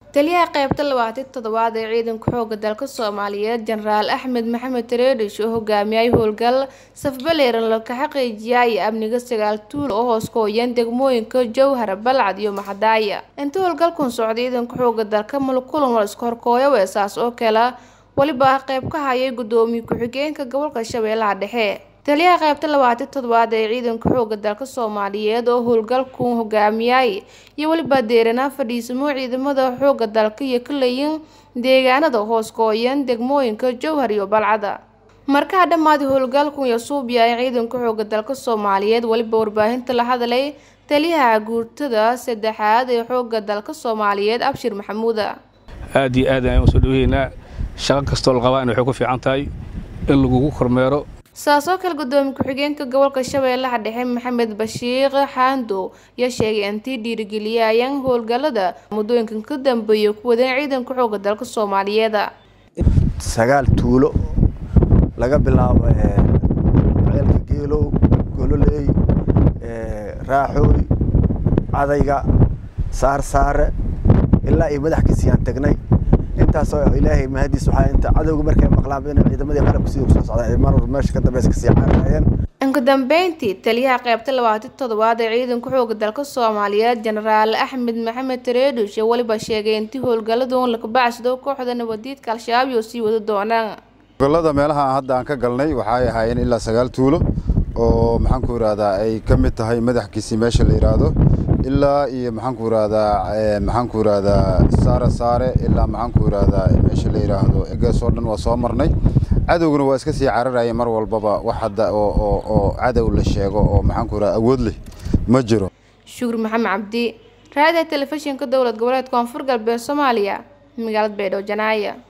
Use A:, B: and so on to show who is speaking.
A: taliyaha qaybta labaatan toddobaad ee ciidanka xooga dalka soomaaliyeed jenaraal axmed maxamed tareedhish oo hogaamiyay howlgal safbaleeran laka xaqiijiyay amniga sagaal tuul oo hoos kooyan degmooyinka jowhar balcad iyo maxadaaya inta howlgalkun socday ciidanka xooga dalka mulkulan wal iska horkooyo weesaas oo kale weliba qayb ka hayay gudoomiye ku-xigeenka gobolka shabeellaha dhexe taliyaha qaybta labaatan toddobaad ee ciidanka xooga dalka soomaaliyeed oo howlgalku hogaamiyay iyo weliba deeranaa fadhiisamo ciidamada xooga dalka iyo ka leeyin deegaanada hoos kooyan degmooyinka jowhar iyo balcada markaa dhammaaday howlgalku iyo suubya ee ciidanka xooga dalka soomaaliyeed weliba warbaahinta la hadlay taliyaha guurtada saddexaad ee xooga dalka soomaaliyeed abshir maxamuuda
B: aad iyo aad ayaan usoo dhaweynaa shaqo kastoo la qabaa in waxay ku fiican tahay in lagugu kormeero
A: saasoo kale gudoomiye ku-xigeenka gobolka shabeellaha dhexe maxamed bashiiq xaando ayaa sheegay intii dhiirigeliyayaan howlgalada muddooyinkan ka dambeeya ku wadeen ciidanka xooga dalka soomaaliyeed
C: sagaal tuulo laga bilaabo ceelka geelow gololey raaxooy cadayga saarsaare ilaa iyo madaxkiisiyaan tagnay intaasoo ilaahay mahadiis waxaa inta cadowga markay maqlaan inay ciidamadii qarabka sidii kusoo socdaan mar meesha ka dambeysa kasii cararayeen
A: inka dambeyntii taliyaha qaybta labaatan toddobaad ee ciidanka xooga dalka soomaaliyeed jenaraal axmed maxamed tareedhish ee weliba sheegay intii howlgaladoon laka bacsado kooxda nabadiidka al-shabaab iyo sii wada doonaan
D: howlgallada meelaha hadda aan ka galnay waxay ahaayeen ilaa sagaal tuulo oo maxaan ku yidhahdaa ay ka mid tahay madaxkiisii meesha la yidhaahdo ilaa iyo maxaan ku yidhahdaa maxaan ku yidhahdaa saare saare ilaa maxaan ku yidhahdaa meesha la yidhaahdo egeesoo dhan waa soo marnay cadowguna waa iska sii cararaya mar walbaba wax hadda oo oo oo cadow la sheego oo maxaan ku yidhahdaa awood leh ma jiro
A: shukur maxamed cabdi raadiyaha telefishinka dowlad goboleed koonfur galbeed soomaaliya magaalada baydhabo janaaya